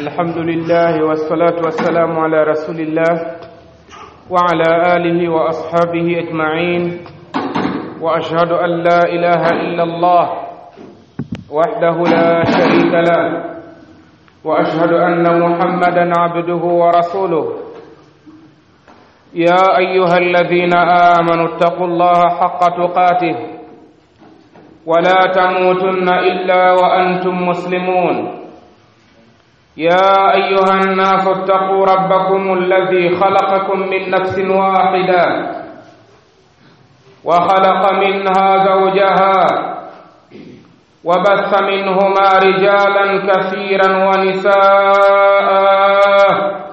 الحمد لله والصلاة والسلام على رسول الله وعلى آله وأصحابه أجمعين وأشهد أن لا إله إلا الله وحده لا شريك له وأشهد أن محمدا عبده ورسوله يا أيها الذين آمنوا اتقوا الله حق تقاته ولا تموتن إلا وأنتم مسلمون يا أيها الناس اتقوا ربكم الذي خلقكم من نفس واحدة وخلق منها زوجها وبث منهما رجالا كثيرا ونساء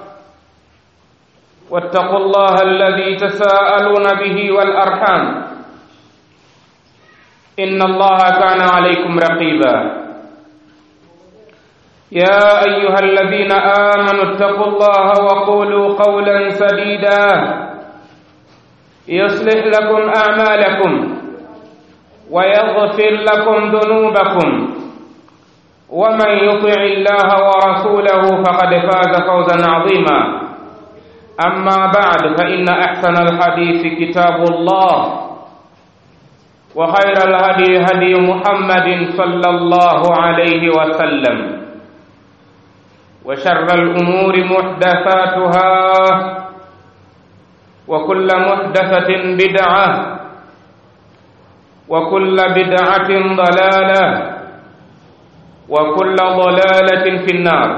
واتقوا الله الذي تساءلون به والأرحام إن الله كان عليكم رقيبا يا أيها الذين آمنوا اتقوا الله وقولوا قولا سديدا يصلح لكم أعمالكم ويغفر لكم ذنوبكم ومن يطع الله ورسوله فقد فاز فوزا عظيما أما بعد فإن أحسن الحديث كتاب الله وخير الهدي هدي محمد صلى الله عليه وسلم وشر الأمور محدثاتها وكل محدثة بدعة وكل بدعة ضلالة وكل ضلالة في النار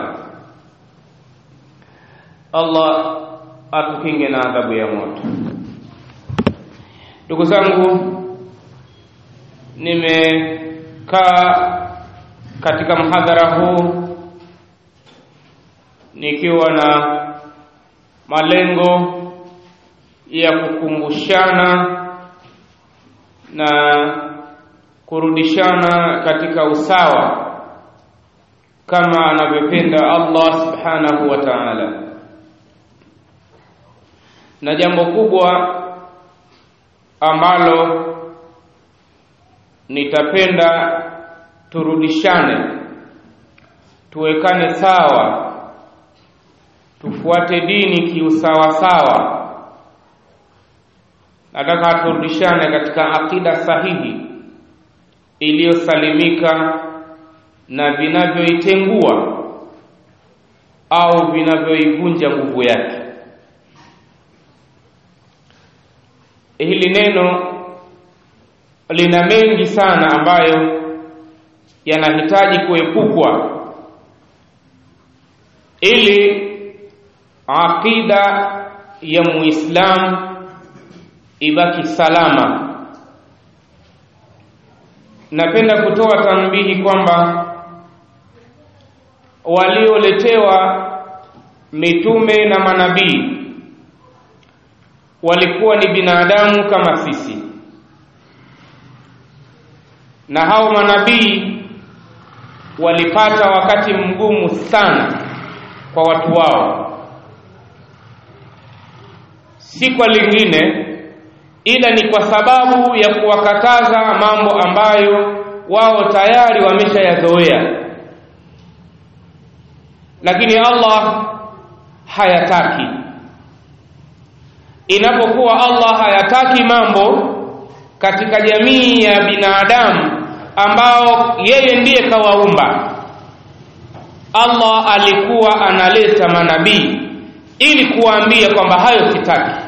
الله atukinge na adhabu ya moto ndugu zangu nimekaa katika mhadhara huu nikiwa na malengo ya kukumbushana na kurudishana katika usawa kama anavyopenda Allah subhanahu wa ta'ala na jambo kubwa ambalo nitapenda turudishane tuwekane sawa tufuate dini kiusawasawa nataka turudishane katika akida sahihi iliyosalimika na vinavyoitengua au vinavyoivunja nguvu yake hili neno lina mengi sana ambayo yanahitaji kuepukwa ili aqida ya muislam ibaki salama napenda kutoa tambihi kwamba walioletewa mitume na manabii walikuwa ni binadamu kama sisi na hao manabii walipata wakati mgumu sana kwa watu wao si kwa lingine ila ni kwa sababu ya kuwakataza mambo ambayo wao tayari wameshayazoea lakini Allah hayataki inapokuwa Allah hayataki mambo katika jamii ya binadamu ambao yeye ndiye kawaumba Allah alikuwa analeta manabii ili kuwaambia kwamba hayo sitaki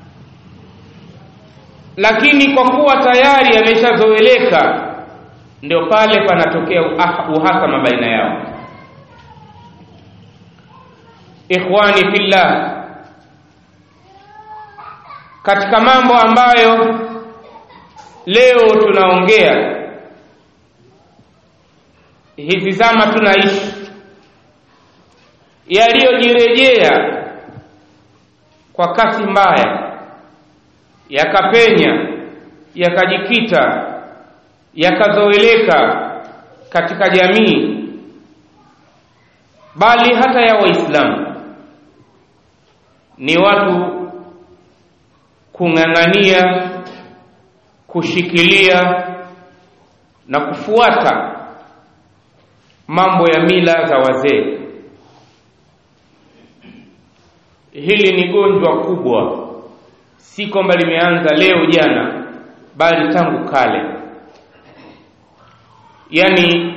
lakini kwa kuwa tayari yameshazoeleka ndio pale panatokea uhasama baina yao ikhwani fillah katika mambo ambayo leo tunaongea hizi zama tunaishi yaliyojirejea kwa kasi mbaya yakapenya yakajikita yakazoeleka katika jamii bali hata ya waislamu ni watu kung'ang'ania kushikilia na kufuata mambo ya mila za wazee hili ni gonjwa kubwa si kwamba limeanza leo jana bali tangu kale yani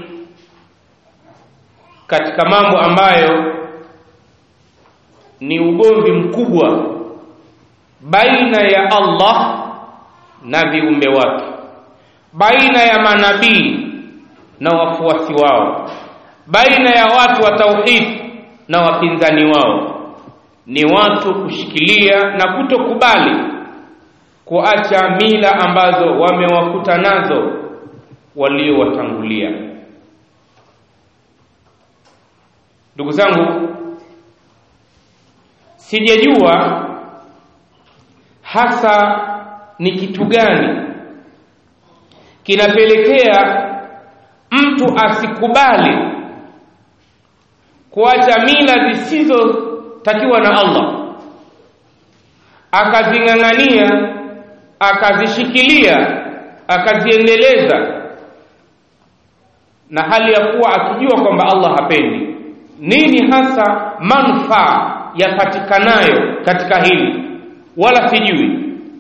katika mambo ambayo ni ugomvi mkubwa baina ya Allah na viumbe wake baina ya manabii na wafuasi wao baina ya watu wa tauhid na wapinzani wao ni watu kushikilia na kutokubali kuacha mila ambazo wamewakuta nazo waliowatangulia ndugu zangu sijajua hasa ni kitu gani kinapelekea mtu asikubali kuacha mila zisizotakiwa na Allah akazing'ang'ania akazishikilia akaziendeleza na hali ya kuwa akijua kwamba Allah hapendi nini hasa manufaa yapatikanayo katika hili wala sijui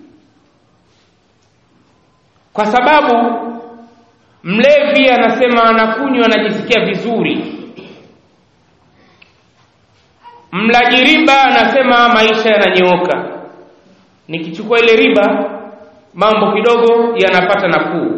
kwa sababu mlevi anasema anakunywa anajisikia vizuri mlaji riba anasema maisha yananyooka nikichukua ile riba mambo kidogo yanapata nafuu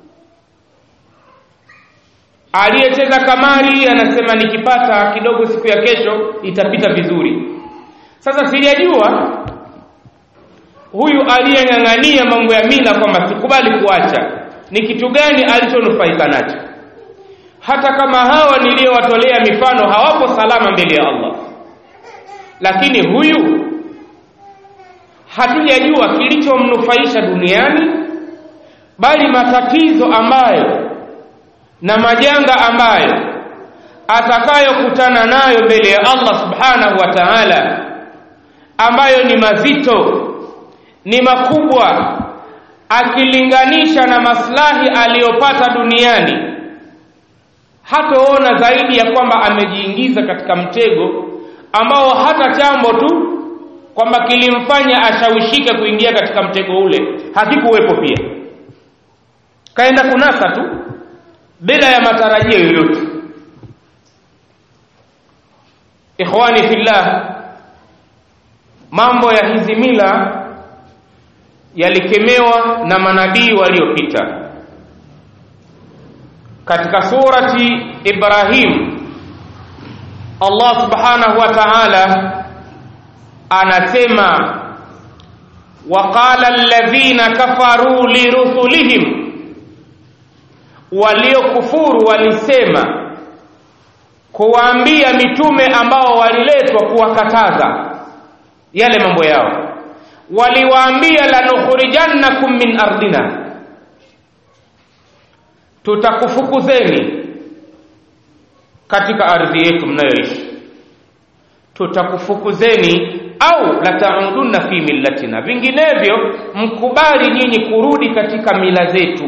aliyecheza kamari anasema nikipata kidogo siku ya kesho itapita vizuri sasa sijajua huyu aliyeng'ang'ania mambo ya mila kwamba sikubali kuacha ni kitu gani alichonufaika nacho hata kama hawa niliyowatolea mifano hawapo salama mbele ya Allah lakini huyu hatujajua kilichomnufaisha duniani bali matatizo ambayo na majanga ambayo atakayokutana nayo mbele ya Allah subhanahu wa ta'ala ambayo ni mazito ni makubwa akilinganisha na maslahi aliyopata duniani hataona zaidi ya kwamba amejiingiza katika mtego ambao hata chambo tu kwamba kilimfanya ashawishike kuingia katika mtego ule hakikuwepo pia kaenda kunasa tu bila ya matarajio yoyote ikhwani fillah mambo ya hizi mila yalikemewa na manabii waliopita katika surati Ibrahim Allah subhanahu wa ta'ala anasema waqala alladhina kafaru lirusulihim waliokufuru walisema kuwaambia mitume ambao waliletwa kuwakataza yale mambo yao waliwaambia lanukhrijannakum min ardina tutakufukuzeni katika ardhi yetu mnayoishi tutakufukuzeni au lataudunna fi millatina vinginevyo mkubali nyinyi kurudi katika mila zetu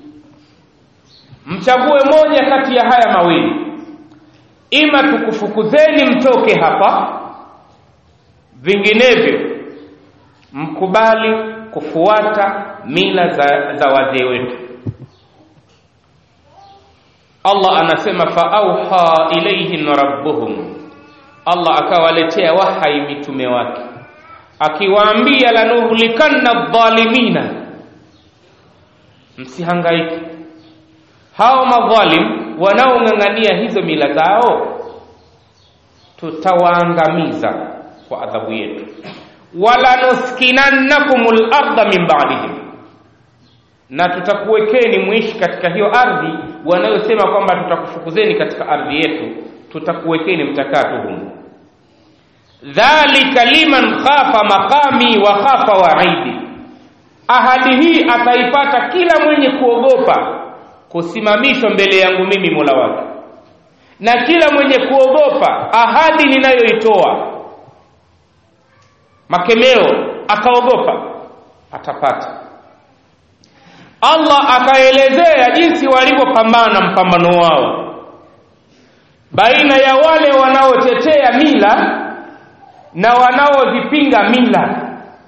mchague moja kati ya haya mawili ima tukufukuzeni mtoke hapa vinginevyo mkubali kufuata mila za, za wazee wetu Allah anasema fa auha ilaihim rabbuhum Allah akawaletea wahai mitume wake akiwaambia lanuhlikanna dhalimina msihangaike hao madhalim wanaong'ang'ania hizo mila zao tutawaangamiza kwa adhabu yetu wala nuskinannakumul arda min ba'dihim na tutakuwekeni mwishi katika hiyo ardhi wanayosema kwamba tutakufukuzeni katika ardhi yetu tutakuwekeni mtakaa tu humu dhalika liman khafa maqami wa khafa waidi ahadi hii ataipata kila mwenye kuogopa kusimamishwa mbele yangu mimi mola wake na kila mwenye kuogopa ahadi ninayoitoa makemeo akaogopa atapata Allah akaelezea jinsi walivyopambana mpambano wao baina ya wale wanaotetea mila na wanaozipinga mila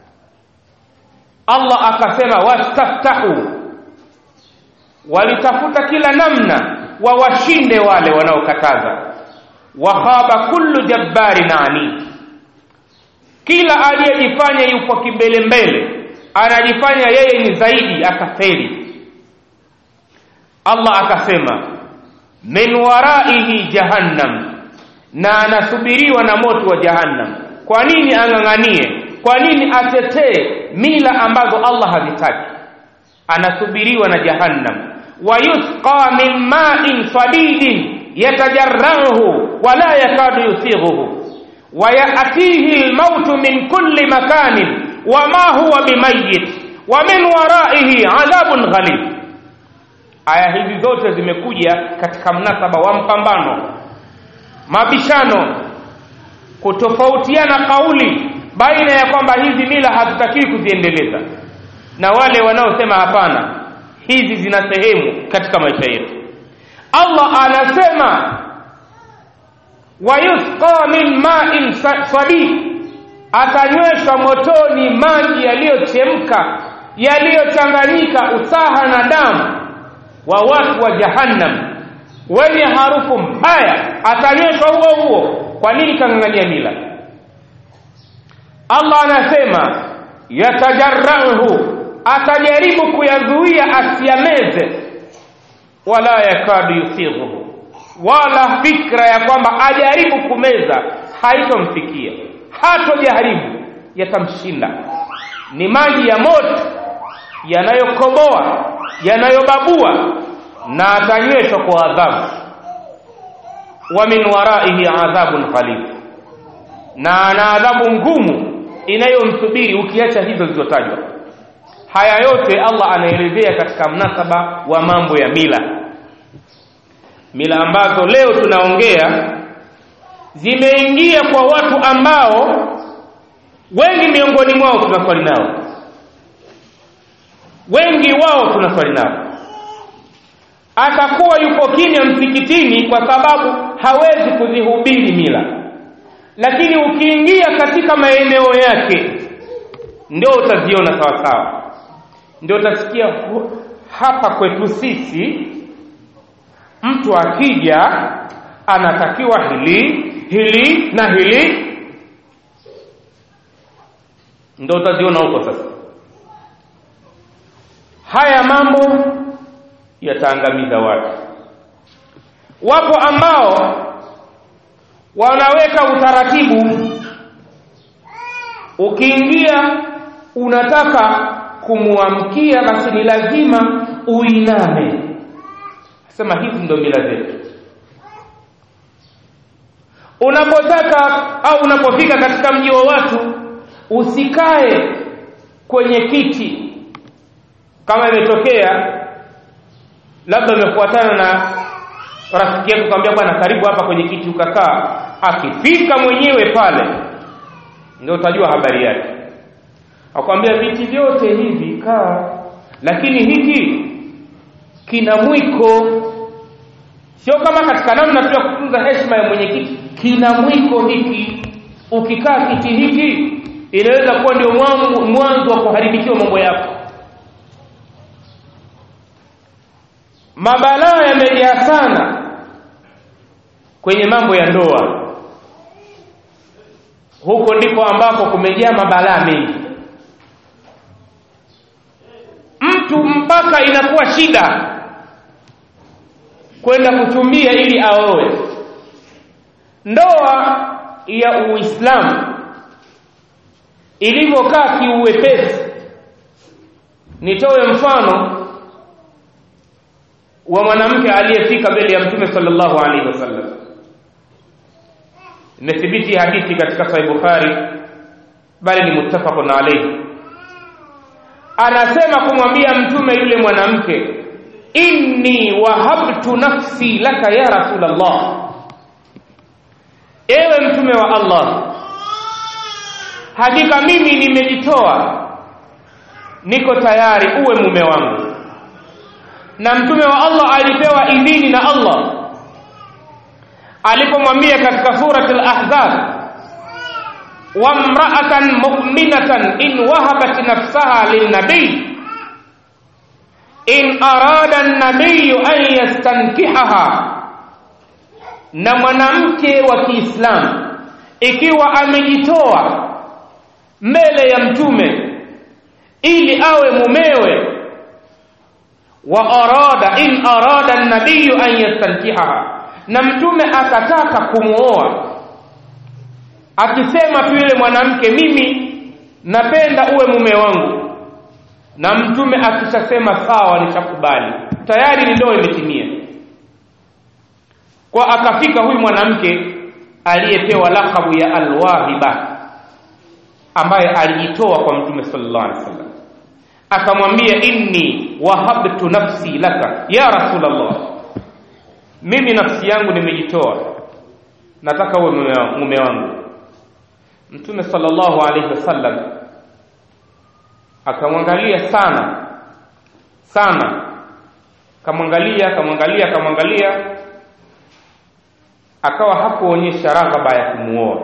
Allah akasema wastaftahu walitafuta kila namna wawashinde wale wanaokataza wakhaba kullu jabbarin ani kila aliyejifanya yupo kimbele mbele anajifanya yeye ni zaidi akafeli Allah akasema min waraihi jahannam na anasubiriwa na moto wa jahannam kwa nini ang'ang'anie kwa nini atetee mila ambazo Allah hazitaki anasubiriwa na jahannam wayusqa min ma'in sadidin yatajarrahu wala yakadu yusighuhu ويأتيه الموت من كل مكان وما هو بميت ومن ورائه عذاب غليظ aya hizi zote zimekuja katika mnasaba wa mpambano mabishano kutofautiana kauli baina ya kwamba hizi mila hatutakiwi kuziendeleza na wale wanaosema hapana hizi zina sehemu katika maisha yetu Allah anasema wayusqa min ma'in sadid atanyweshwa motoni maji yaliyochemka yaliyochanganyika usaha na damu wa watu wa jahannam wenye harufu mbaya atanyweshwa huo huo kwa nini kang'ang'ania mila Allah anasema yatajarrahu atajaribu kuyazuia asiyameze wala yakadu yusighuhu wala fikra ya kwamba ajaribu kumeza haitomfikia hatojaribu yatamshinda ni maji ya moto yanayokoboa yanayobabua na atanyweshwa kwa adhabu wa min waraihi adhabun ghalib na ana adhabu ngumu inayomsubiri ukiacha hizo zilizotajwa haya yote Allah anaelezea katika mnasaba wa mambo ya mila mila ambazo leo tunaongea zimeingia kwa watu ambao wengi miongoni mwao tunaswali nao wengi wao tunaswali nao atakuwa yupo kimya msikitini kwa sababu hawezi kuzihubiri mila lakini ukiingia katika maeneo yake ndio utaziona sawa sawa ndio utasikia hapa kwetu sisi mtu akija anatakiwa hili hili na hili ndio utaziona huko sasa haya mambo yataangamiza watu wapo ambao wanaweka utaratibu ukiingia unataka kumwamkia basi ni lazima uiname sema hizi ndio mila zetu unapotaka au unapofika katika mji wa watu usikae kwenye kiti kama imetokea labda umefuatana na rafiki yako kwambia bwana karibu hapa kwenye kiti ukakaa akifika mwenyewe pale ndio utajua habari yake akwambia viti vyote hivi kaa lakini hiki kina mwiko sio kama katika namna tu ya kutunza heshima ya mwenyekiti kina mwiko hiki ukikaa kiti hiki inaweza kuwa ndio mwanzo wa kuharibikiwa mambo yako mabalaa yamejaa sana kwenye mambo ya ndoa huko ndipo ambapo kumejaa mabalaa mengi mtu mpaka inakuwa shida kwenda kutumia ili aoe ndoa ya uislamu ilivyokaa kiuwepesi nitoe mfano wa mwanamke aliyefika mbele ya mtume sallallahu alaihi wasallam imethibiti hadithi katika sahih bukhari bali ni muttafaqun alayhi anasema kumwambia mtume yule mwanamke inni wahabtu nafsi laka ya rasulallah ewe mtume wa allah hakika mimi nimejitoa niko tayari uwe mume wangu na mtume wa allah alipewa idhini na allah alipomwambia katika surat al-ahzab وامرأة مؤمنة إن وهبت نفسها للنبي إن أراد النبي أن يستنكحها na mwanamke wa Kiislamu ikiwa amejitoa mbele ya mtume ili awe mumewe wa arada in arada an-nabiy an yastankihaha na mtume akataka kumuoa akisema tu yule mwanamke mimi napenda uwe mume wangu na mtume akishasema sawa nitakubali tayari ni ndoa imetimia kwa akafika huyu mwanamke aliyepewa lakabu ya alwahiba ambaye alijitoa kwa mtume sallallahu alaihi wasallam akamwambia inni wahabtu nafsi laka ya rasulullah mimi nafsi yangu nimejitoa nataka uwe mume wangu mtume sallallahu alaihi wasallam akamwangalia sana sana kamwangalia kamwangalia kamwangalia akawa hakuonyesha raghaba ya kumuoa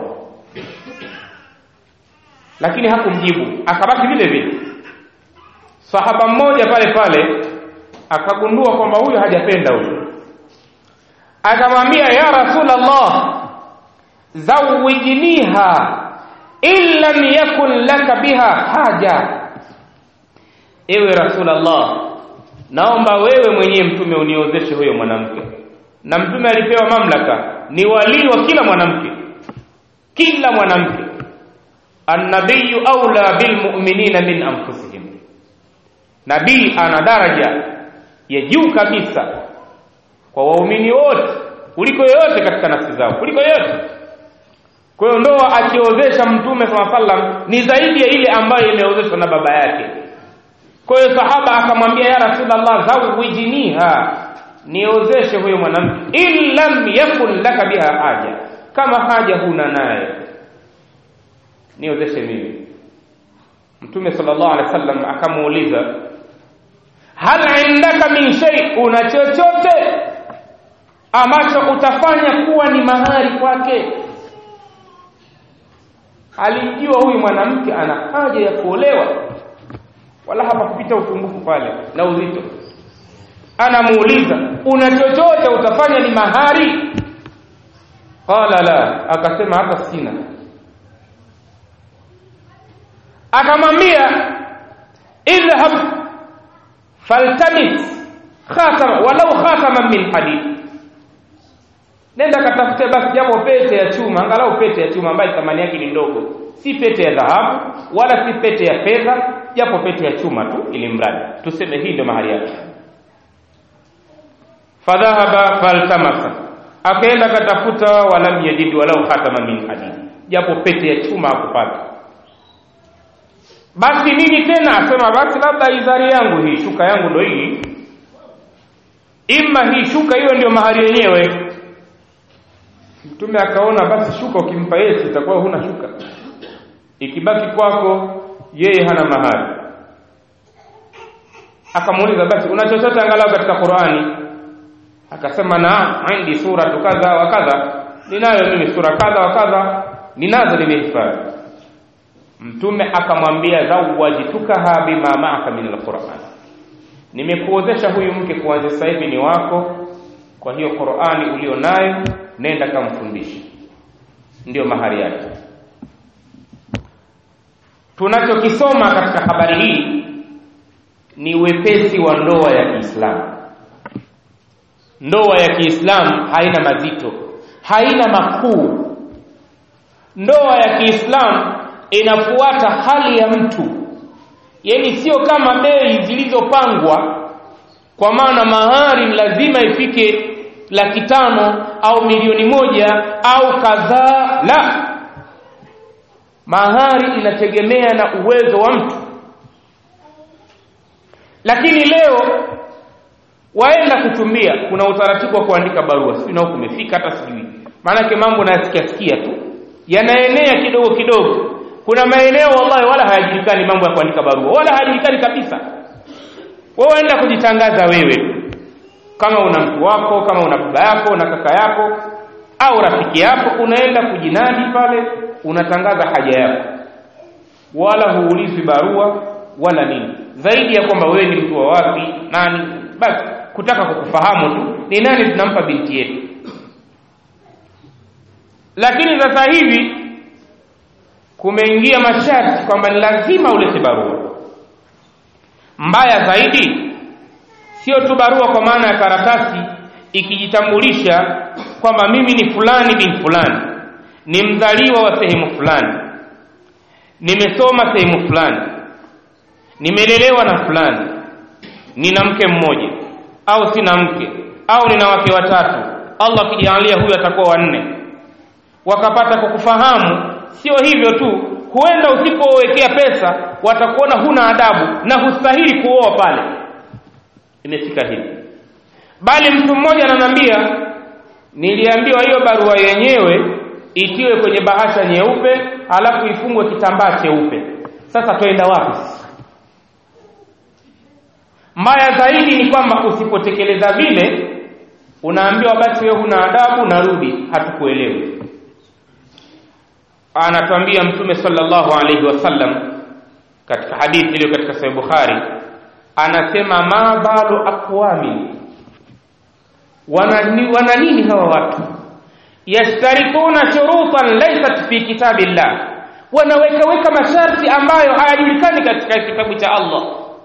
lakini hakumjibu akabaki vile vile sahaba mmoja pale pale akagundua kwamba huyu hajapenda huyu akamwambia ya rasulallah zawijniha in lam yakun laka biha haja ewe rasulallah naomba wewe mwenyewe mtume uniozeshe huyo mwanamke na mtume alipewa mamlaka ni walii wa kila mwanamke kila mwanamke annabiyu aula bilmuminina min anfusihim nabii ana daraja ya juu kabisa kwa waumini wote kuliko yoyote katika nafsi zao kuliko yoyote kwa hiyo ndoa akiozesha mtume saa sallam ni zaidi ya ile ambayo imeozeshwa na baba yake kwa hiyo sahaba akamwambia ya rasulallah zawijiniha niozeshe huyo mwanamke in lam yakun laka biha haja kama haja huna naye niozeshe mimi mtume sallallahu alaihi wasallam akamuuliza hal indaka min shay una chochote ambacho utafanya kuwa ni mahari kwake alijua huyu mwanamke ana haja ya kuolewa wala hapakupita upungufu pale na uzito anamuuliza una chochote utafanya ni mahari qala la akasema hata sina akamwambia idhhab faltamit khatama walau khataman min hadid nenda katafute basi japo pete ya chuma angalau pete ya chuma ambayo thamani yake ni ndogo si pete ya dhahabu wala si pete ya fedha japo pete ya chuma tu ili mradi tuseme hii ndio mahali yake fadhahaba faltamasa akaenda katafuta walam yajid walau khatama min hadid japo pete ya chuma hakupata basi nini tena asema basi labda izari yangu hii shuka yangu ndo hii ima hii shuka hiyo ndio mahari yenyewe mtume akaona basi shuka ukimpa yeye itakuwa huna shuka ikibaki kwako yeye hana mahari akamuuliza basi una chochote angalau katika Qur'ani akasema na indi sura kadha wa kadha ninayo mimi sura kadha wa kadha ninazo nimehifadhi mtume akamwambia zawajitukaha bima ma'aka min alquran nimekuozesha huyu mke kuanzia sasa hivi ni wako kwa hiyo Qur'ani ulionayo nenda kamfundishe ndiyo mahari yake tunachokisoma katika habari hii ni wepesi wa ndoa ya Kiislamu ndoa ya Kiislamu haina mazito haina makuu ndoa ya Kiislamu inafuata hali ya mtu yaani sio kama bei zilizopangwa kwa maana mahari lazima ifike laki tano au milioni moja au kadhaa la mahari inategemea na uwezo wa mtu lakini leo waenda kuchumbia kuna utaratibu wa kuandika barua sijui na huku umefika hata sijui maanake mambo nayasikia sikia tu yanaenea kidogo kidogo kuna maeneo wallahi wala hayajulikani mambo ya kuandika barua wala hayajulikani kabisa wewe waenda kujitangaza wewe kama una mtu wako kama una baba yako na kaka yako au rafiki yako unaenda kujinadi pale unatangaza haja yako wala huulizwi barua wala nini zaidi ya kwamba wewe ni mtu wa wapi nani basi kutaka kukufahamu tu ni nani tunampa binti yetu lakini sasa hivi kumeingia masharti kwamba ni lazima ulete barua mbaya zaidi sio tu barua kwa maana ya karatasi ikijitambulisha kwamba mimi ni fulani bin fulani ni mzaliwa wa sehemu fulani nimesoma sehemu fulani nimelelewa na fulani nina mke mmoja au sina mke au nina wake watatu allah akijalia huyu atakuwa wanne wakapata kukufahamu sio hivyo tu huenda usipowekea pesa watakuona huna adabu na hustahili kuoa pale imefika hivi bali mtu mmoja ananiambia niliambiwa hiyo barua yenyewe itiwe kwenye bahasha nyeupe alafu ifungwe kitambaa cheupe sasa twenda wapi mbaya zaidi ni kwamba usipotekeleza vile unaambiwa basi wewe huna adabu narudi hatukuelewi anatuambia mtume sallallahu alaihi wasallam katika hadithi iliyo katika sahih bukhari anasema ma balu aqwami wana, wana nini hawa watu yashtarikuna shurutan laysat fi kitabillah wanaweka weka masharti ambayo hayajulikani katika kitabu cha Allah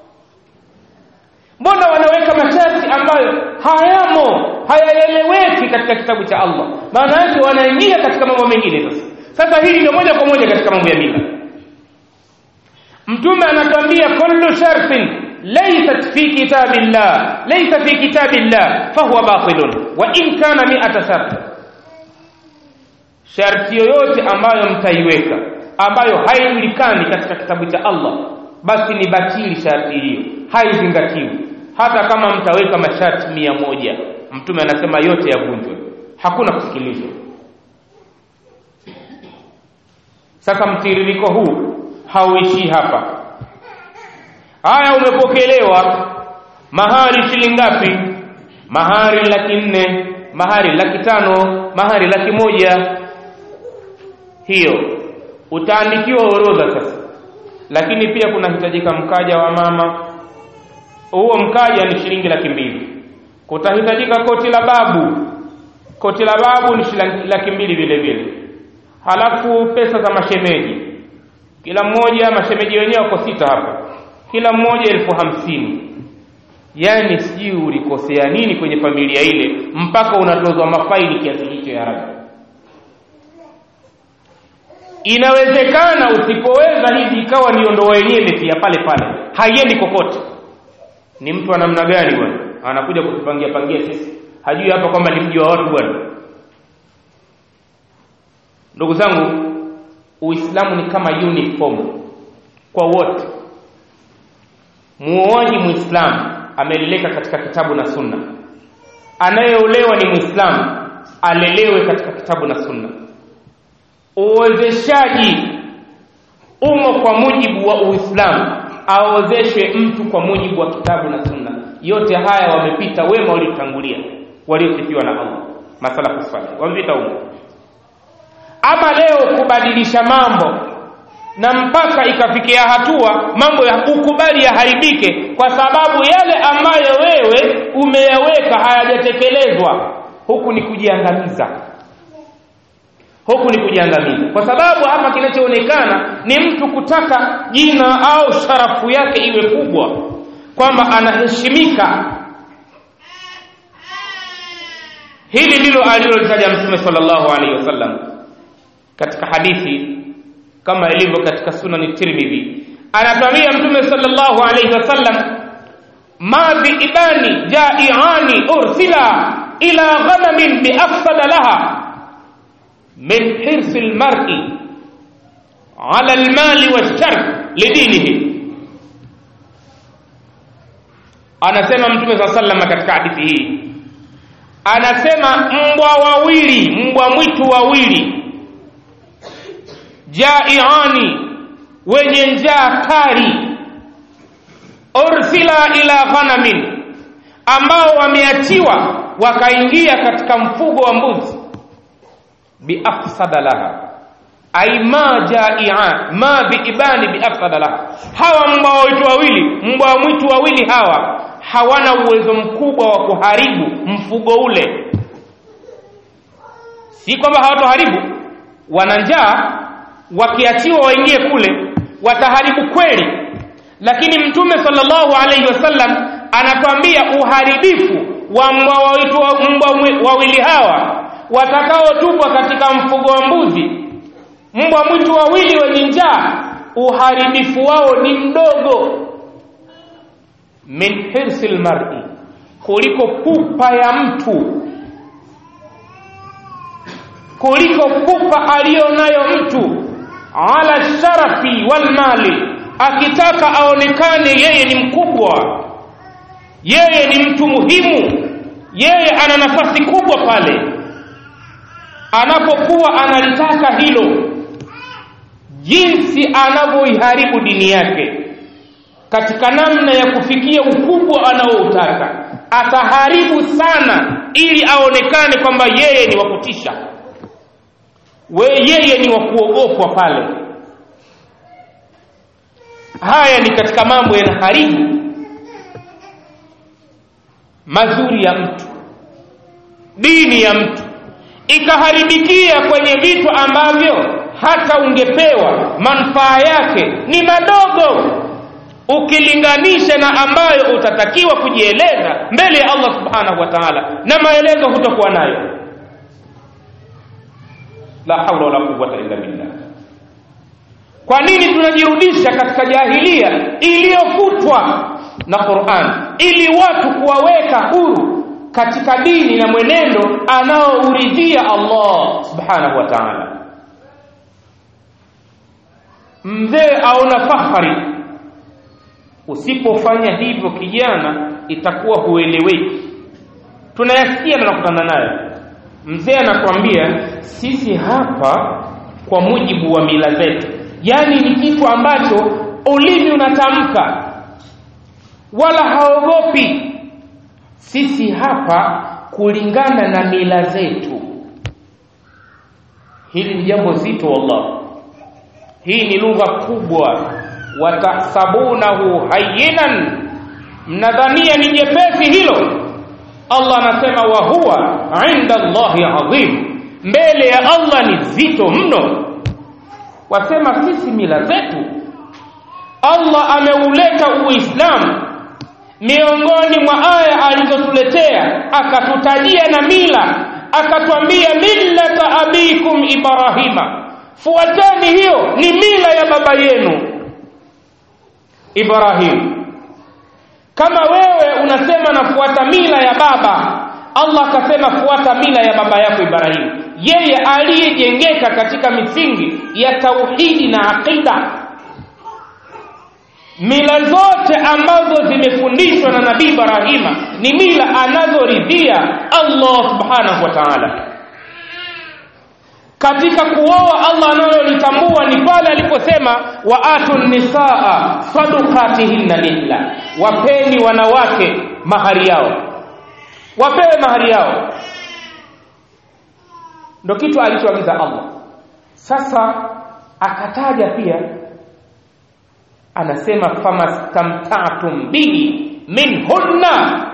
mbona wanaweka masharti ambayo hayamo hayaeleweki katika kitabu cha Allah maana yake wanaingia katika mambo mengine sasa sasa hili ndio moja kwa moja katika mambo ya mila mtume anatuambia kullu shartin laysat fi kitabillah laysa fi kitabillah fahuwa batilun wa in kana mi'ata shart sharti yoyote ambayo mtaiweka ambayo haijulikani katika kitabu cha Allah basi ni batili sharti hiyo haizingatiwi hata kama mtaweka masharti mia moja mtume anasema yote yavunjwe hakuna kusikilizwa sasa mtiririko huu hauishii hapa haya umepokelewa mahari shilingi ngapi mahari laki nne mahari laki tano mahari laki moja hiyo utaandikiwa orodha sasa lakini pia kunahitajika mkaja wa mama huo mkaja ni shilingi laki mbili kutahitajika koti la babu koti la babu ni shilingi laki mbili vile vile halafu pesa za mashemeji kila mmoja mashemeji wenyewe wako sita hapa kila mmoja elfu hamsini yaani sijui ulikosea nini kwenye familia ile mpaka unatozwa mafaili kiasi hicho ya rabi inawezekana usipoweza hivi ikawa ndio ndoa yenyewe imefia pale pale haiendi kokote ni mtu wa namna gani bwana anakuja kutupangia pangia sisi hajui hapa kwamba ni mji wa watu bwana ndugu zangu uislamu ni kama uniform kwa wote muoaji muislamu ameleleka katika kitabu na sunna anayeolewa ni muislamu alelewe katika kitabu na sunna uwezeshaji umo kwa mujibu wa uislamu aozeshwe mtu kwa mujibu wa kitabu na sunna yote haya wamepita wema waliotangulia waliosifiwa na allah masalafu salih wamepita humo ama leo kubadilisha mambo na mpaka ikafikia hatua mambo ya ukubali yaharibike kwa sababu yale ambayo wewe umeyaweka hayajatekelezwa huku ni kujiangamiza huku ni kujiangamiza kwa sababu hapa kinachoonekana ni mtu kutaka jina au sharafu yake iwe kubwa kwamba anaheshimika hili ndilo alilolitaja mtume sallallahu alaihi wasallam katika hadithi kama ilivyo katika sunani tirmidhi anatuambia mtume sallallahu alaihi wasallam ma biibani jaiani ursila ila ghanamin biafsada laha min hirsi lmari ala lmali walsharf lidinihi anasema mtume saa salama katika hadithi hii anasema mbwa wawili mbwa mwitu wawili jaiani wenye njaa kali ursila ila ghanamin ambao wameachiwa wakaingia katika mfugo wa mbuzi biafsada laha ai ma jaia ma biibani biafsada laha hawa mbwa mwitu wawili mbwa mwitu wawili hawa hawana uwezo mkubwa wa kuharibu mfugo ule si kwamba hawatoharibu wana njaa wakiachiwa waingie kule wataharibu kweli lakini mtume sallallahu alaihi wasallam anatwambia uharibifu wa mbwa wawitu wa mbwa wawili hawa watakaotupwa katika mfugo wa mbuzi mbwa mwitu wawili wenye njaa uharibifu wao ni mdogo min hirsi lmari kuliko pupa ya mtu kuliko pupa aliyonayo mtu ala sharafi walmali akitaka aonekane yeye ni mkubwa yeye ni mtu muhimu yeye ana nafasi kubwa pale anapokuwa analitaka hilo jinsi anavyoiharibu dini yake katika namna ya kufikia ukubwa anaoutaka ataharibu sana ili aonekane kwamba yeye ni wa kutisha we yeye ni wa kuogopwa pale haya ni katika mambo yanaharibu mazuri ya mtu dini ya mtu ikaharibikia kwenye vitu ambavyo hata ungepewa manufaa yake ni madogo ukilinganisha na ambayo utatakiwa kujieleza mbele ya Allah subhanahu wa ta'ala na maelezo hutakuwa nayo la haula wala quwwata illa billah kwa nini tunajirudisha katika jahilia iliyofutwa na Qur'an ili watu kuwaweka huru katika dini na mwenendo anaouridhia Allah subhanahu wa ta'ala mzee aona fahari usipofanya hivyo kijana itakuwa hueleweki tunayasikia na tunakutana nayo mzee anakwambia sisi hapa kwa mujibu wa mila zetu yaani ni kitu ambacho ulimi unatamka wala haogopi sisi hapa kulingana na mila zetu hili ni jambo zito wallah hii ni lugha kubwa watahsabunahu hayyinan mnadhania ni jepesi hilo Allah anasema wa huwa inda Allahi adhim mbele ya Allah ni zito mno wasema sisi mila zetu Allah ameuleta Uislamu miongoni mwa aya alizotuletea akatutajia na mila akatwambia millata abikum Ibrahima fuateni hiyo ni mila ya baba yenu Ibrahim kama wewe unasema nafuata mila ya baba Allah akasema fuata mila ya baba yako Ibrahim yeye aliyejengeka katika misingi ya tauhidi na aqida mila zote ambazo zimefundishwa na nabii Ibrahima ni mila anazoridhia Allah subhanahu wa ta'ala katika kuoa Allah analolitambua ni pale aliposema wa atun nisaa sadukatihinna lillah wapeni wanawake mahari yao wapewe mahari yao ndo kitu alichoagiza Allah sasa akataja pia anasema famastamtatum bihi minhunna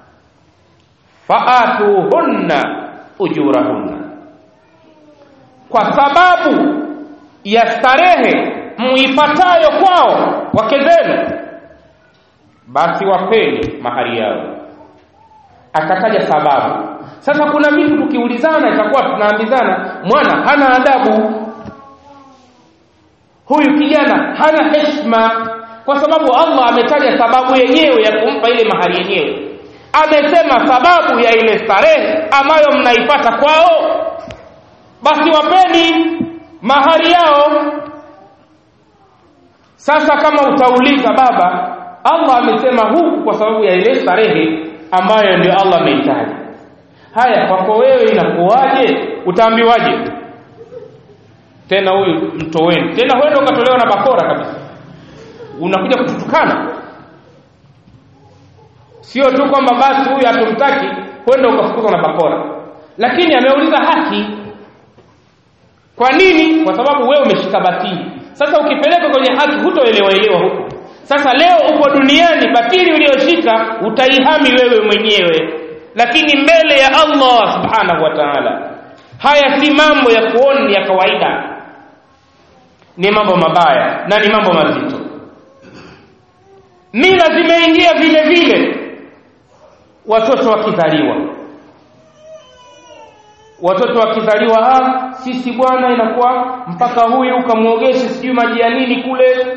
faatuhunna ujurahunna kwa sababu ya starehe muipatayo kwao wake zenu basi wapeni mahari yao akataja sababu sasa kuna vitu tukiulizana itakuwa tunaambizana mwana hana adabu huyu kijana hana heshima kwa sababu Allah ametaja sababu yenyewe ya kumpa ile mahari yenyewe amesema sababu ya ile starehe ambayo mnaipata kwao basi wapeni mahari yao sasa kama utauliza baba Allah amesema huku kwa sababu ya ile starehe ambayo ndio Allah amehitaji haya kwako wewe inakuwaje utaambiwaje tena huyu mtoweni tena huenda ukatolewa na bakora kabisa unakuja kututukana sio tu kwamba basi huyu hatumtaki huenda ukafukuzwa na bakora lakini ameuliza haki kwa nini kwa sababu wewe umeshika batili sasa ukipeleka kwenye haki hutoelewa elewa huko sasa leo upo duniani batili uliyoshika utaihami wewe mwenyewe lakini mbele ya Allah subhanahu wa ta'ala haya si mambo ya kuona ya kawaida ni mambo mabaya na ni mambo mazito mila zimeingia vile vile watoto wakizaliwa watoto wakizaliwa ah sisi bwana inakuwa mpaka huyu ukamwogeshe sijui maji ya nini kule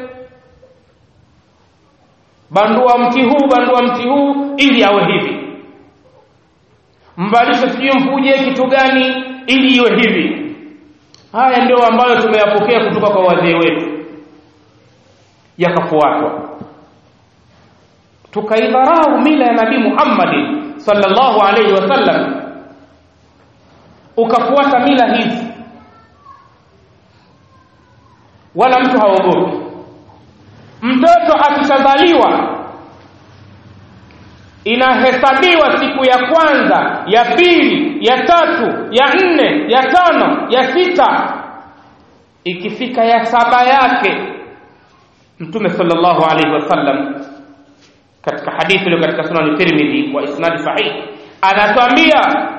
bandua mti huu bandua mti huu ili awe hivi mvalishe sijui mfuje kitu gani ili iwe hivi haya ndio ambayo tumeyapokea kutoka kwa wazee wetu yakafuatwa tukaidharau mila ya nabii Muhammad sallallahu alaihi wasallam ukafuata mila hizi wala mtu haogopi mtoto akishazaliwa inahesabiwa siku ya kwanza ya pili ya tatu ya nne ya tano ya sita ikifika ya saba yake mtume sallallahu alaihi wasallam katika hadithi iliyo katika sunan tirmidhi wa isnadi sahih anatuambia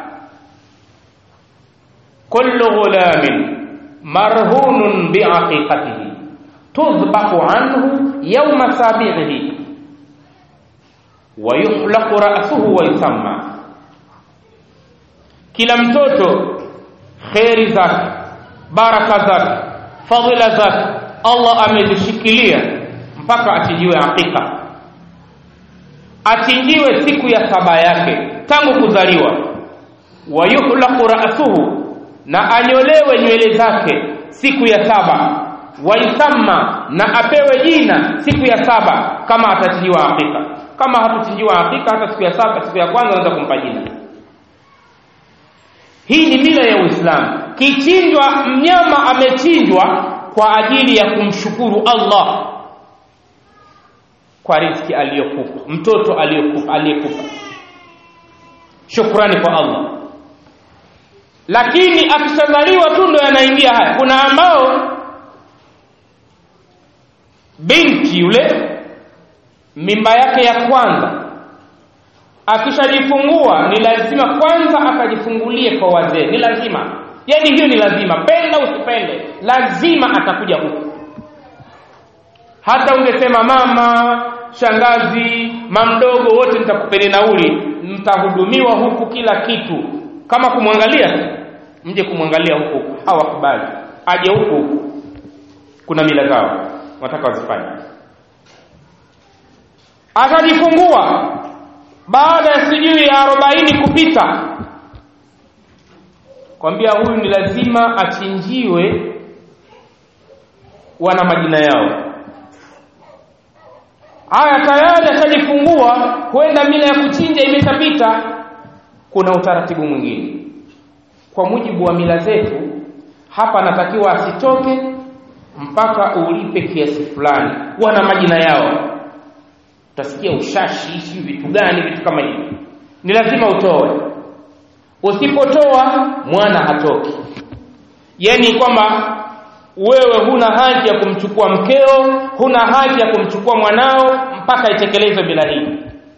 kullu ghulamin marhunun biaqiqatihi tudhbahu anhu yawma sabi'ihi wa yuhlaqu ra'suhu wa yusamma kila mtoto kheri zake baraka zake fadhila zake Allah amezishikilia mpaka achinjiwe hakika achinjiwe siku ya saba yake tangu kuzaliwa wa yuhlaqu ra'suhu na anyolewe nywele zake siku ya saba waisamma na apewe jina siku ya saba kama atachinjiwa hakika kama hatuchinjiwa hakika hata siku ya saba siku ya kwanza anaweza kumpa jina hii ni mila ya Uislamu kichinjwa mnyama amechinjwa kwa ajili ya kumshukuru Allah kwa riziki aliyokupa mtoto aliyokupa aliyekupa shukrani kwa Allah lakini akishazaliwa tu ndo yanaingia haya kuna ambao binti yule mimba yake ya kwanza akishajifungua ni lazima kwanza akajifungulie kwa wazee ni lazima yani hiyo ni lazima penda usipende lazima atakuja huku hata ungesema mama shangazi mamdogo wote nitakupeni nauli mtahudumiwa huku kila kitu kama kumwangalia mje kumwangalia huku hawakubali aje huku huku kuna mila zao wataka wazifanye atajifungua baada ya sijui ya arobaini kupita kwambia huyu ni lazima achinjiwe wana majina yao haya tayari ashajifungua huenda mila ya kuchinja imeshapita kuna utaratibu mwingine kwa mujibu wa mila zetu hapa anatakiwa asitoke mpaka ulipe kiasi fulani wana majina yao utasikia ushashi si vitu gani vitu kama hivi ni lazima utoe usipotoa mwana hatoki yani kwamba wewe huna haki ya kumchukua mkeo huna haki ya kumchukua mwanao mpaka itekelezwe bila hii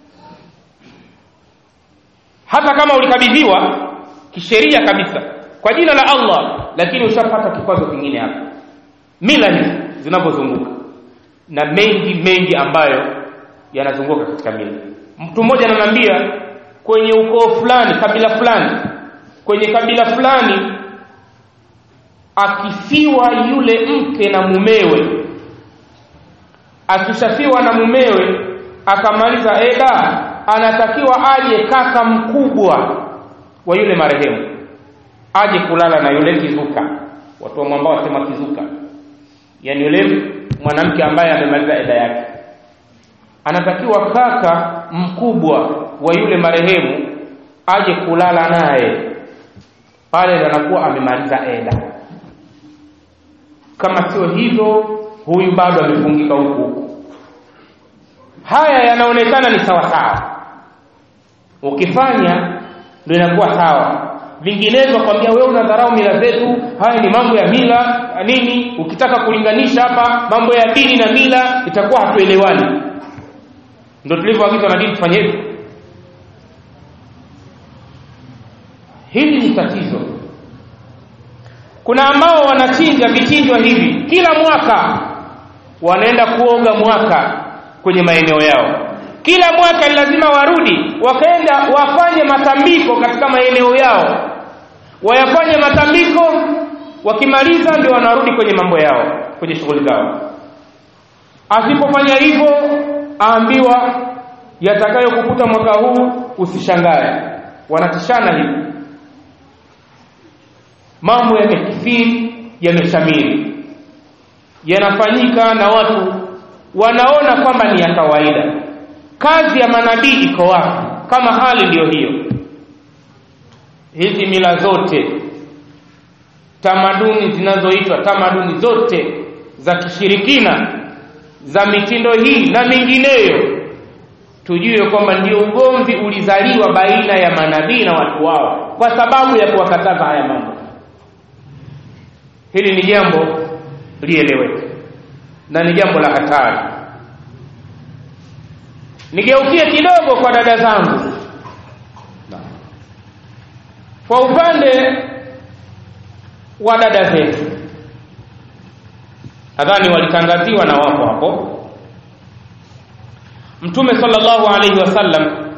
hata kama ulikabidhiwa kisheria kabisa kwa jina la Allah lakini ushapata kikwazo kingine hapa mila hizi zinapozunguka na mengi mengi ambayo yanazunguka katika mila mtu mmoja ananiambia kwenye ukoo fulani kabila fulani kwenye kabila fulani akifiwa yule mke na mumewe akishafiwa na mumewe akamaliza eda anatakiwa aje kaka mkubwa wa yule marehemu aje kulala na yule kizuka watu wa mwambao wasema kizuka yani yule mwanamke ambaye amemaliza eda yake anatakiwa kaka mkubwa wa yule marehemu aje kulala naye pale anakuwa amemaliza eda kama sio hivyo huyu bado amefungika huku huku haya yanaonekana ni sawa sawa ukifanya ndio inakuwa sawa vinginevyo kwambia wewe unadharau mila zetu haya ni mambo ya mila nini ukitaka kulinganisha hapa mambo ya dini na mila itakuwa hatuelewani ndio tulivyoagizwa na dini tufanye hivyo hili ni tatizo kuna ambao wanachinja vichinjwa hivi kila mwaka wanaenda kuoga mwaka kwenye maeneo yao kila mwaka ni lazima warudi wakaenda wafanye matambiko katika maeneo yao wayafanye matambiko wakimaliza ndio wanarudi kwenye mambo yao kwenye shughuli zao asipofanya hivyo aambiwa yatakayokukuta mwaka huu usishangae wanatishana hivi mambo yamekithiri yameshamiri yanafanyika na watu wanaona kwamba ni ya kawaida kazi ya manabii iko wapi kama hali ndiyo hiyo hizi mila zote tamaduni zinazoitwa tamaduni zote za kishirikina za mitindo hii na mingineyo tujue kwamba ndio ugomvi ulizaliwa baina ya manabii na watu wao kwa sababu ya kuwakataza haya mambo hili ni jambo lieleweke na ni jambo la hatari nigeukie kidogo kwa dada zangu kwa upande wa dada zetu nadhani walitangaziwa na wapo hapo mtume sallallahu alaihi wasallam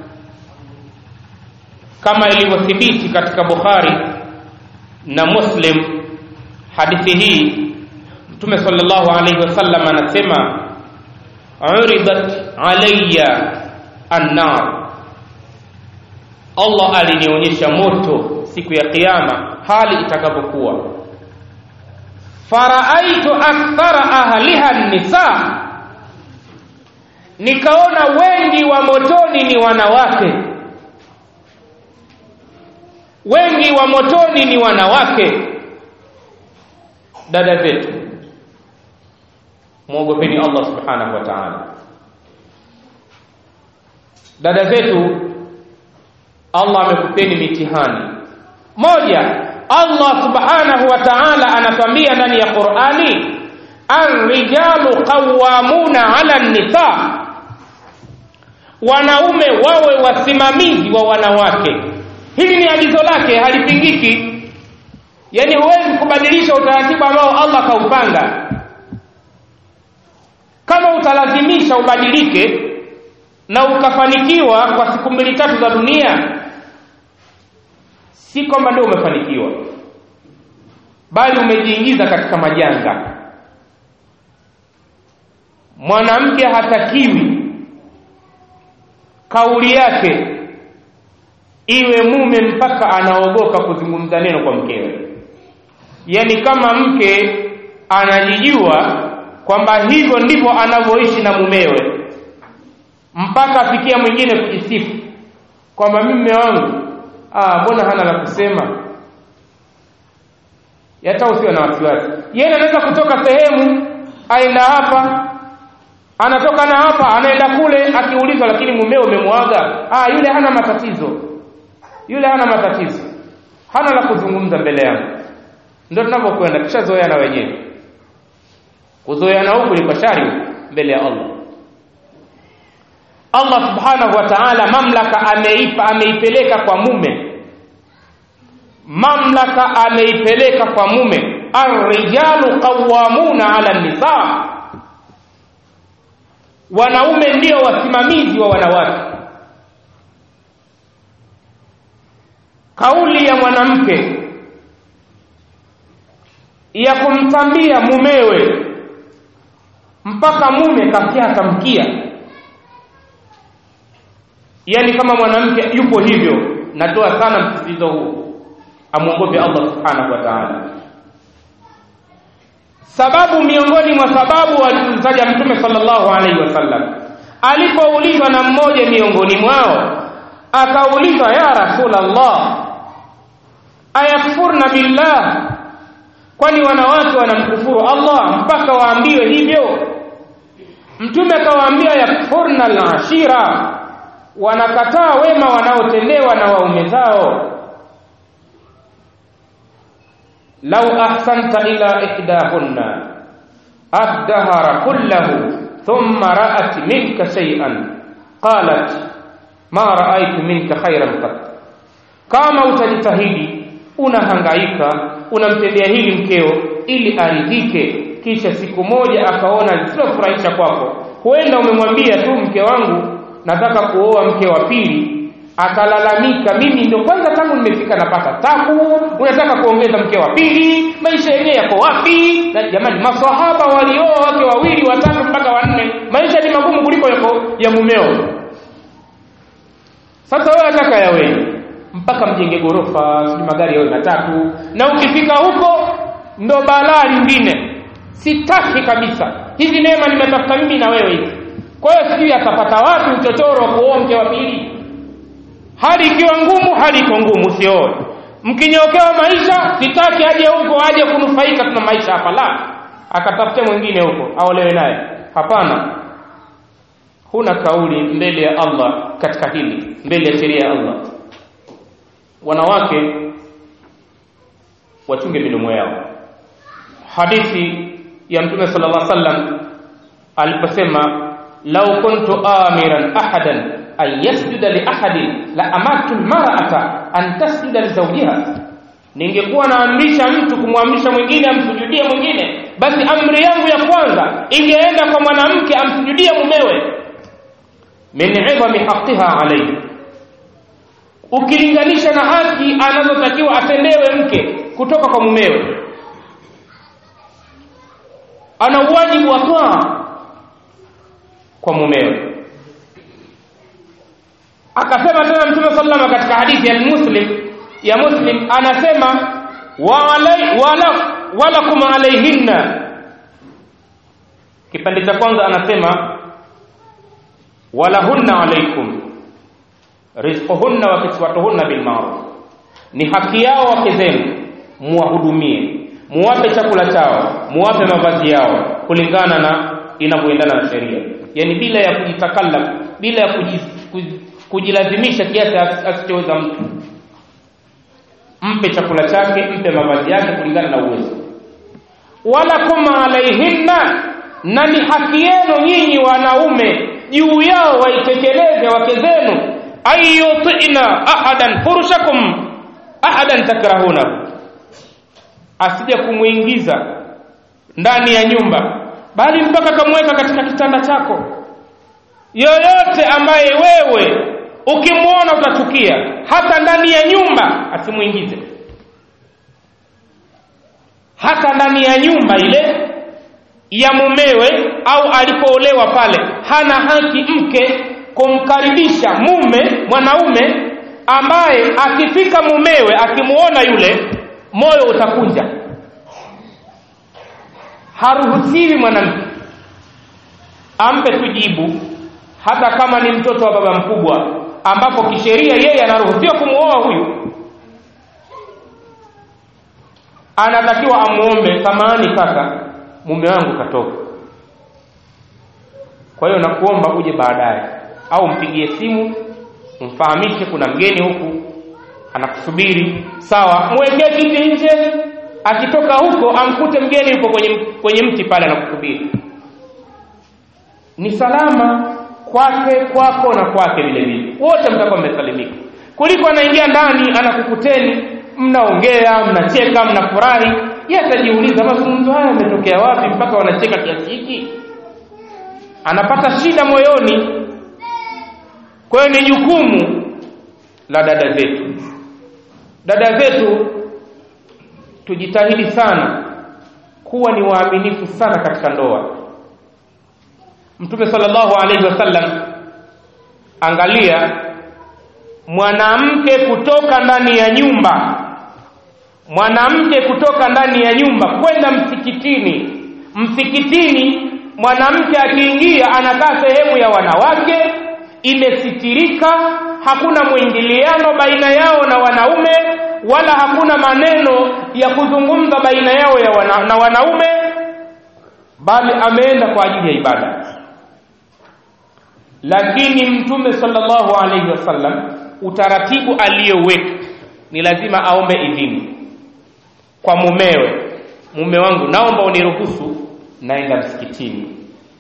kama ilivyothibiti katika bukhari na muslim hadithi hii mtume sallallahu alaihi wasallam anasema uridat alayya annar allah alinionyesha moto siku ya kiyama hali itakapokuwa faraaitu akthara ahliha nisa nikaona wengi wa motoni ni wanawake wengi wa motoni ni wanawake dada zetu mwogopeni allah subhanahu wa taala dada zetu allah amekupeni mitihani moja allah subhanahu wa taala anatwambia ndani ya qurani arrijalu qawamuna ala nisa wanaume wawe wasimamizi wa wanawake hili ni agizo lake halipingiki yaani huwezi kubadilisha utaratibu ambao allah kaupanga kama utalazimisha ubadilike na ukafanikiwa kwa siku mbili tatu za dunia si kwamba ndio umefanikiwa bali umejiingiza katika majanga mwanamke hatakiwi kauli yake iwe mume mpaka anaogopa kuzungumza neno kwa mkewe yaani kama mke anajijua kwamba hivyo ndivyo anavyoishi na mumewe mpaka afikia mwingine kujisifu kwamba mimi mume wangu ah mbona hana la kusema hata usiwe na wasiwasi yeye anaweza kutoka sehemu aenda hapa anatoka na hapa anaenda kule akiulizwa lakini mumeo umemwaga ah yule hana matatizo yule hana matatizo hana la kuzungumza mbele yangu ndio tunavyokwenda tushazoeana wenyewe kuzoeana huku liko shari mbele ya Allah Allah subhanahu wa ta'ala mamlaka ameipa ameipeleka kwa mume mamlaka ameipeleka kwa mume arrijalu qawwamuna ala nisa wanaume ndio wasimamizi wa wanawake kauli ya mwanamke ya kumtambia mumewe mpaka mume kafyata mkia yaani kama mwanamke yupo hivyo natoa sana msisitizo huu amwogope allah subhanahu wa taala sababu miongoni mwa sababu alizitaja mtume sallallahu alaihi wasallam alipoulizwa na mmoja miongoni mwao akaulizwa ya rasulallah ayakfurna billah kwani wanawake wanamkufuru allah mpaka waambiwe hivyo mtume akawaambia yakfurna alashira wanakataa wema wanaotendewa na waume zao lau ahsanta ila ihdahunna addahara kullahu thumma ra'at minka shay'an qalat ma ra'aytu minka khairan qat kama utajitahidi unahangaika unamtendea hili mkeo ili aridhike kisha siku moja akaona lisilofurahisha kwako huenda umemwambia tu mke wangu nataka kuoa mke wa pili akalalamika mimi ndio kwanza tangu nimefika napata tabu unataka kuongeza mke wa pili maisha yenyewe yako wapi na jamani maswahaba walioa wake wawili watatu mpaka wanne maisha ni magumu kuliko yako ya mumeo sasa wewe ataka yaweni mpaka mjenge gorofa sijui magari yawe matatu na ukifika huko ndo balaa lingine sitaki kabisa hizi neema nimetafuta mimi na wewe hizi kwa hiyo sijui atapata wapi uchochoro wa kuoa mke wa pili hali ikiwa ngumu hali iko ngumu sioe mkinyokewa maisha sitaki aje huko aje kunufaika tuna maisha hapa la akatafute mwingine huko aolewe naye hapana huna kauli mbele ya Allah katika hili mbele ya sheria ya Allah wanawake wachunge midomo yao hadithi ya mtume sallallahu alaihi wasallam aliposema law kuntu amiran ahadan an yasjuda li ahadin la amartu almar'ata an tasjuda li zawjiha ningekuwa naamrisha mtu kumwamrisha mwingine amsujudie mwingine basi amri yangu ya kwanza ingeenda kwa mwanamke amsujudie mumewe min idhami haqqiha alayhi ukilinganisha na haki anazotakiwa atendewe mke kutoka kwa mumewe ana wajibu wa toa kwa mumewe akasema tena mtume sallallahu katika hadithi ya muslim ya muslim anasema wa alai, wala walakum alaihinna kipande cha kwanza anasema walahunna alaikum rizquhunna wa kiswatuhunna bil ma'ruf ni haki yao wake zenu muwahudumie muwape chakula chao muwape mavazi yao kulingana na inavyoendana na sheria yani bila ya kujitakalla bila ya kujiz, kuj, kujilazimisha kiasi asichoweza mtu mpe chakula chake mpe mavazi yake kulingana na uwezo wala kuma alaihinna na ni haki yenu nyinyi wanaume juu yao waitekeleze wake zenu ayutina ahadan furushakum ahadan takrahuna asije kumwingiza ndani ya nyumba bali mpaka kamweka katika kitanda chako yoyote ambaye wewe ukimwona utachukia hata ndani ya nyumba asimuingize hata ndani ya nyumba ile ya mumewe au alipoolewa pale hana haki mke kumkaribisha mume mwanaume ambaye akifika mumewe akimuona yule moyo utakunja haruhusiwi mwanamke ampe tu jibu hata kama ni mtoto wa baba mkubwa ambapo kisheria yeye anaruhusiwa kumuoa huyu anatakiwa amuombe samahani kaka mume wangu katoka kwa hiyo nakuomba uje baadaye au mpigie simu umfahamishe kuna mgeni huku anakusubiri sawa mwekee kiti nje akitoka huko amkute mgeni yuko kwenye, kwenye mti pale anakusubiri ni salama kwake kwako na kwake vile vile wote mtakuwa mmesalimika kuliko anaingia ndani anakukuteni mnaongea mnacheka mnafurahi yeye atajiuliza mazungumzo haya yametokea wapi mpaka wanacheka kiasi hiki anapata shida moyoni kwa hiyo ni jukumu la dada zetu dada zetu tujitahidi sana kuwa ni waaminifu sana katika ndoa mtume sallallahu alaihi wasallam angalia mwanamke kutoka ndani ya nyumba mwanamke kutoka ndani ya nyumba kwenda msikitini msikitini mwanamke akiingia anakaa sehemu ya wanawake imesitirika hakuna mwingiliano baina yao na wanaume wala hakuna maneno ya kuzungumza baina yao ya wana, na wanaume bali ameenda kwa ajili ya ibada lakini mtume sallallahu alaihi wasallam utaratibu aliyoweka ni lazima aombe idhini kwa mumewe mume wangu naomba uniruhusu naenda msikitini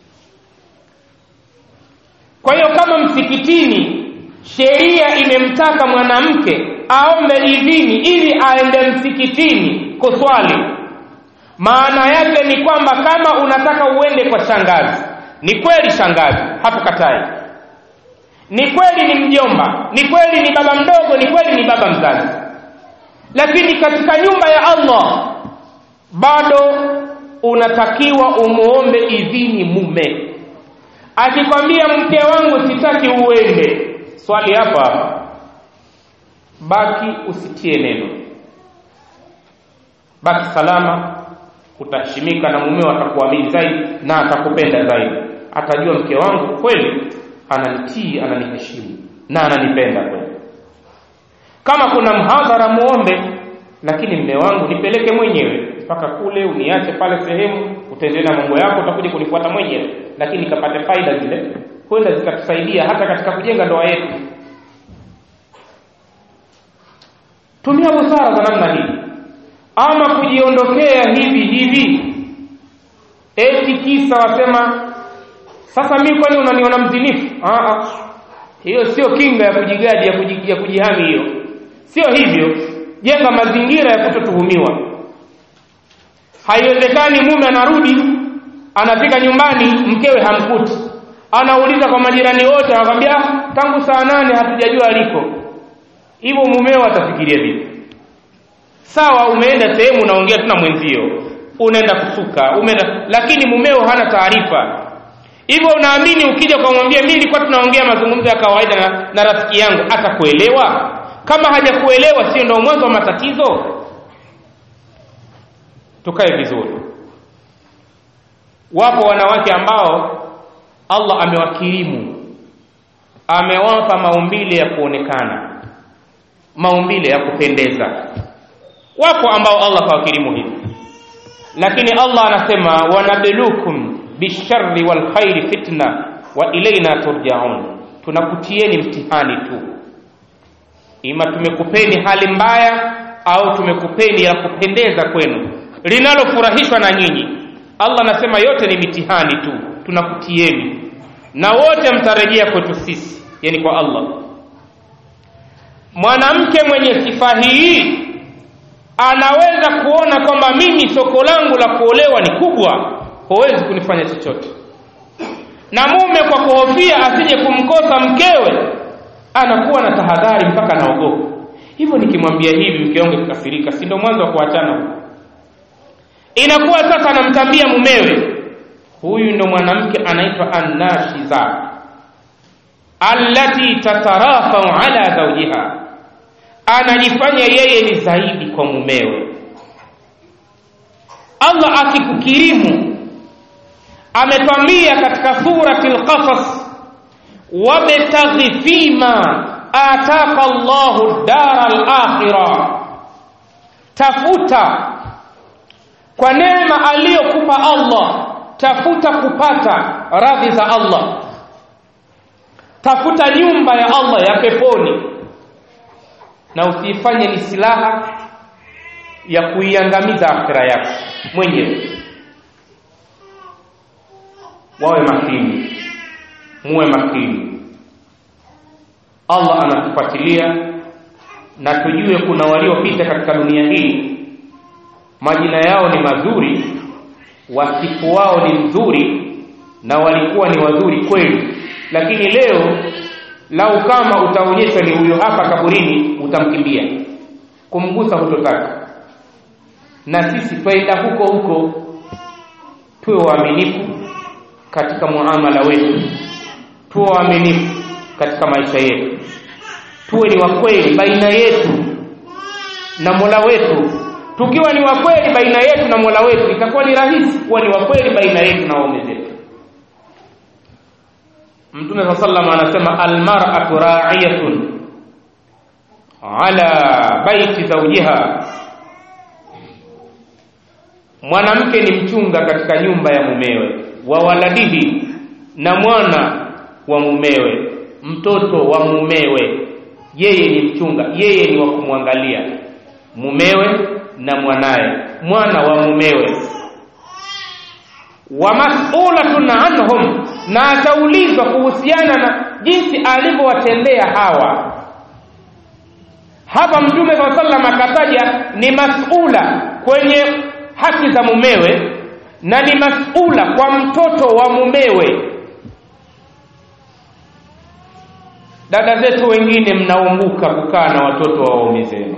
kwa hiyo kama msikitini sheria imemtaka mwanamke aombe idhini ili aende msikitini kuswali maana yake ni kwamba kama unataka uende kwa shangazi ni kweli shangazi hatukatai ni kweli ni mjomba ni kweli ni baba mdogo ni kweli ni baba mzazi lakini katika nyumba ya allah bado unatakiwa umuombe idhini mume akikwambia mke wangu sitaki uende swali hapa hapa baki usitie neno baki salama utaheshimika na mumeo atakuamini zaidi na atakupenda zaidi atajua mke wangu kweli ananitii ananiheshimu na ananipenda kweli kama kuna mhadhara muombe lakini mme wangu nipeleke mwenyewe mpaka kule uniache pale sehemu utaendelea na mambo yako utakuja kunifuata mwenyewe lakini kapate faida zile kwenda zikatusaidia hata katika kujenga ndoa yetu tumia busara za namna hii ama kujiondokea hivi hivi eti kisa wasema sasa mi kwani unaniona mzinifu Aa, hiyo sio kinga ya kujigadi ya, kuji, ya kujihami hiyo sio hivyo jenga mazingira ya kutotuhumiwa haiwezekani mume anarudi anafika nyumbani mkewe hamkuti anauliza kwa majirani wote anakwambia tangu saa nane hatujajua aliko hivyo mumeo atafikiria vipi sawa umeenda sehemu unaongea tu na mwenzio unaenda kusuka umeenda lakini mumeo hana taarifa hivyo unaamini ukija kumwambia mimi nilikuwa tunaongea mazungumzo ya kawaida na, na rafiki yangu atakuelewa kama hajakuelewa sio ndio mwanzo wa matatizo tukae vizuri wapo wanawake ambao allah amewakirimu amewapa maumbile ya kuonekana maumbile ya kupendeza wapo ambao allah kawakirimu hivi lakini allah anasema wanablukum bisharri walkhairi fitna wa ilaina turjaun tunakutieni mtihani tu ima tumekupeni hali mbaya au tumekupeni ya kupendeza kwenu linalofurahishwa na nyinyi allah anasema yote ni mitihani tu tunakutieni na wote mtarejea kwetu sisi yani kwa allah mwanamke mwenye sifa hii anaweza kuona kwamba mimi soko langu la kuolewa ni kubwa huwezi kunifanya chochote na mume kwa kuhofia asije kumkosa mkewe anakuwa na tahadhari mpaka anaogopa hivyo nikimwambia hivi mke wangu kikasirika si ndio mwanzo wa kuachana huko inakuwa sasa anamtambia mumewe huyu ndo mwanamke anaitwa annashiza allati tatarafau ala zawjiha anajifanya yeye ni zaidi kwa mumewe allah akikukirimu ametwambia katika surati lqasas wabtaghi fima ataka llahu dara lakhira tafuta kwa neema aliyokupa allah tafuta kupata radhi za allah tafuta nyumba ya allah ya peponi na usiifanye ni silaha ya kuiangamiza akhira yako mwenyewe wawe makini muwe makini allah anatufuatilia na tujue kuna waliopita katika dunia hii majina yao ni mazuri wasifu wao ni mzuri na walikuwa ni wazuri kweli lakini leo lau kama utaonyeshwa ni huyo hapa kaburini utamkimbia kumgusa hutotaka na sisi twaenda huko huko tuwe waaminifu katika muamala wetu tuwe waaminifu katika maisha yetu tuwe ni wakweli baina yetu na mola wetu tukiwa ni wakweli baina yetu na mola wetu itakuwa ni rahisi kuwa ni wakweli baina yetu na waume zetu mtume saa salam anasema almaratu raiyatun ala baiti zaujiha mwanamke ni mchunga katika nyumba ya mumewe wa waladihi na mwana wa mumewe mtoto wa mumewe yeye ni mchunga yeye ni wa kumwangalia mumewe na mwanaye mwana wa mumewe wa mas'ulatun anhum na ataulizwa kuhusiana na jinsi alivyowatendea hawa hapa mtume saa sallam akataja ni mas'ula kwenye haki za mumewe na ni mas'ula kwa mtoto wa mumewe dada zetu wengine mnaumbuka kukaa na watoto wa waume zenu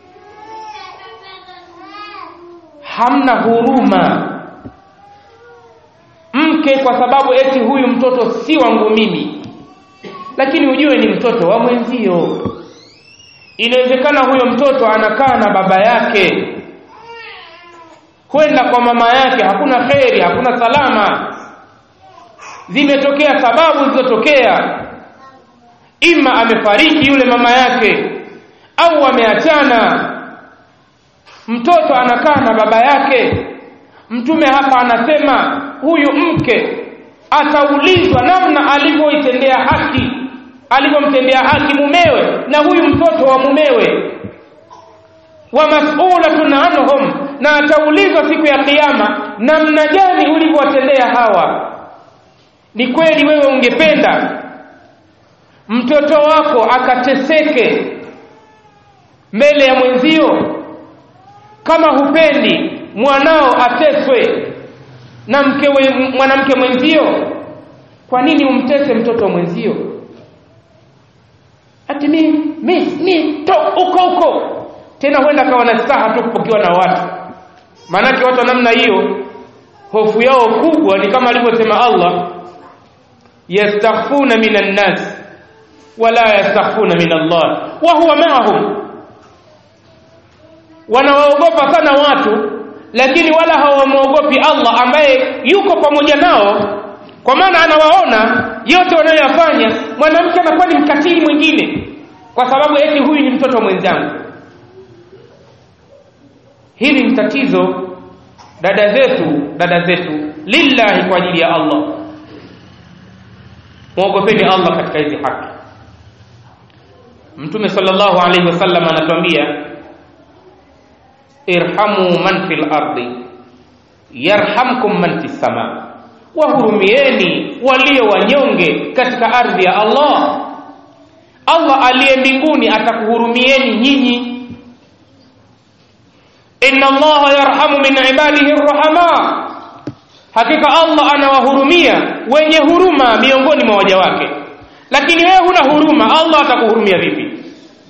hamna huruma mke kwa sababu eti huyu mtoto si wangu mimi lakini ujue ni mtoto wa mwenzio inawezekana huyo mtoto anakaa na baba yake kwenda kwa mama yake hakuna kheri hakuna salama zimetokea sababu zilizotokea ima amefariki yule mama yake au ameachana mtoto anakaa na baba yake mtume hapa anasema huyu mke ataulizwa namna alivyoitendea haki alivyomtendea haki mumewe na huyu mtoto wa mumewe wa mas'ulatun anhum na ataulizwa siku ya kiyama namna gani ulivyowatendea hawa ni kweli wewe ungependa mtoto wako akateseke mbele ya mwenzio kama hupendi mwanao ateswe na mke mwanamke mwenzio kwa nini umtese mtoto wa mwenzio ati mi mi mi to uko huko tena huenda akawa na staha tu kupokewa na watu maanake watu wa namna hiyo hofu yao kubwa ni kama alivyosema Allah yastakhfuna minan nas wala yastakhfuna min Allah wa huwa ma'ahum wanawaogopa sana watu lakini wala hawamwogopi Allah ambaye yuko pamoja nao kwa maana anawaona yote wanayoyafanya mwanamke anakuwa ni mkatili mwingine kwa sababu eti huyu ni mtoto mwenzangu hili ni tatizo dada zetu dada zetu lillahi kwa ajili ya Allah muogopeni Allah katika hizi haki mtume sallallahu alaihi wasallam anatuambia irhamu man fil ardi yarhamkum man fis sama wahurumieni walio wanyonge katika ardhi ya Allah Allah aliye mbinguni atakuhurumieni nyinyi inna Allah yarhamu min ibadihi arrahama hakika Allah anawahurumia wenye huruma miongoni mwa waja wake lakini wewe huna huruma Allah atakuhurumia vipi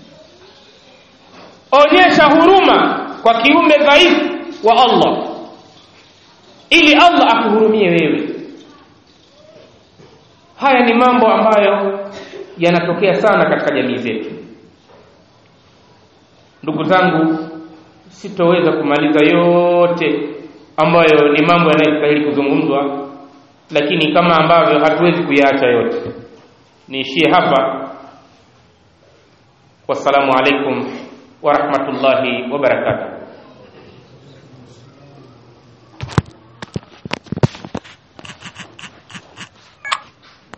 onyesha huruma kwa kiumbe dhaifu wa Allah ili Allah akuhurumie wewe haya ni mambo ambayo yanatokea sana katika jamii zetu ndugu zangu sitoweza kumaliza yote ambayo ni mambo yanayostahili kuzungumzwa lakini kama ambavyo hatuwezi kuyaacha yote niishie hapa wassalamu alaikum wa rahmatullahi wa barakatuh